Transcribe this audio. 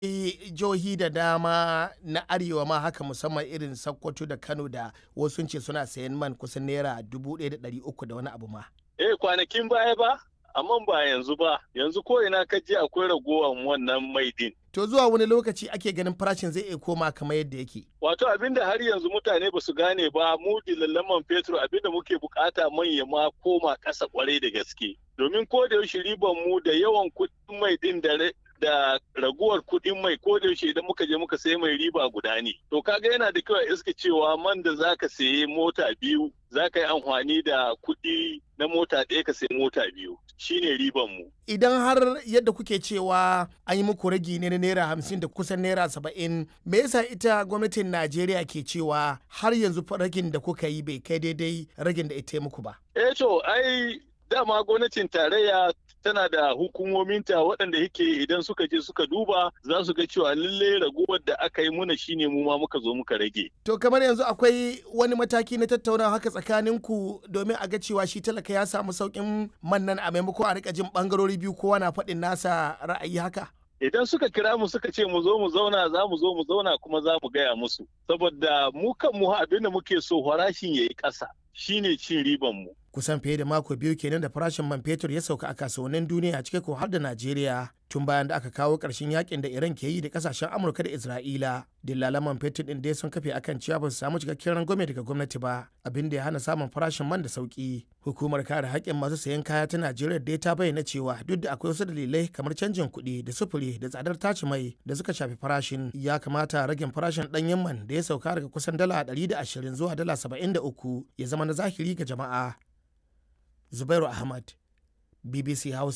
jihohi da dama na arewa ma haka musamman irin Sokoto da Kano da wasu ce suna sayan man kusan naira dubu ɗaya da ɗari uku da wani abu ma. Eh kwanakin baya ba, amma ba yanzu ba, yanzu ko ina ka je akwai ragowar wannan mai din. To zuwa wani lokaci ake ganin farashin zai iya koma kamar yadda yake. Wato abinda har yanzu mutane ba su gane ba mu dilallan man fetur abinda muke bukata manya ma koma ƙasa kwarai da gaske. Domin ko da yaushe riban mu da yawan kuɗin mai din da da raguwar kuɗin mai ko da yaushe idan muka je muka sayi mai riba guda ne. To kaga yana da kyau a iska cewa man da zaka sayi mota biyu zaka yi amfani da kuɗi na mota ɗaya ka sayi mota biyu. shine riban mu. Idan har yadda kuke cewa an yi muku ragi ne na naira hamsin da kusan naira saba'in, me yasa ita gwamnatin Najeriya ke cewa har yanzu ragin da kuka yi bai kai daidai ragin da ita muku ba? Eh to ai dama gwamnatin tarayya tana da hukumominta waɗanda yake idan suka je suka duba za su ga cewa lalle raguwar da aka yi muna shine mu ma muka zo muka rage. To kamar yanzu akwai wani mataki na tattaunawa haka tsakanin ku domin a ga cewa shi talaka ya samu sauƙin man nan a maimakon a rika jin bangarori biyu kowa na faɗin nasa ra'ayi haka. Idan suka kira mu suka ce mu zo mu zauna za mu zo mu zauna kuma za mu gaya musu. Saboda mu kan mu abin da muke so farashin ya yi ƙasa shine cin riban mu. kusan fiye da mako biyu kenan da farashin man fetur ya sauka a kasuwannin duniya cike ko har da Najeriya tun bayan da aka kawo ƙarshen yakin da Iran ke yi da kasashen Amurka da Isra'ila. Dillalan man fetur din dai sun kafe akan cewa ba su samu cikakken rangwame daga gwamnati ba abin da ya hana samun farashin man da sauki. Hukumar kare haƙƙin masu sayan kaya ta Najeriya dai ta bayyana cewa duk da akwai wasu dalilai kamar canjin kuɗi da sufuri da tsadar tace mai da suka shafi farashin ya kamata ragin farashin ɗanyen man da ya sauka daga kusan dala 120 zuwa dala 73 ya zama na zahiri ga jama'a. Zubairu Ahmad, BBC Hausa.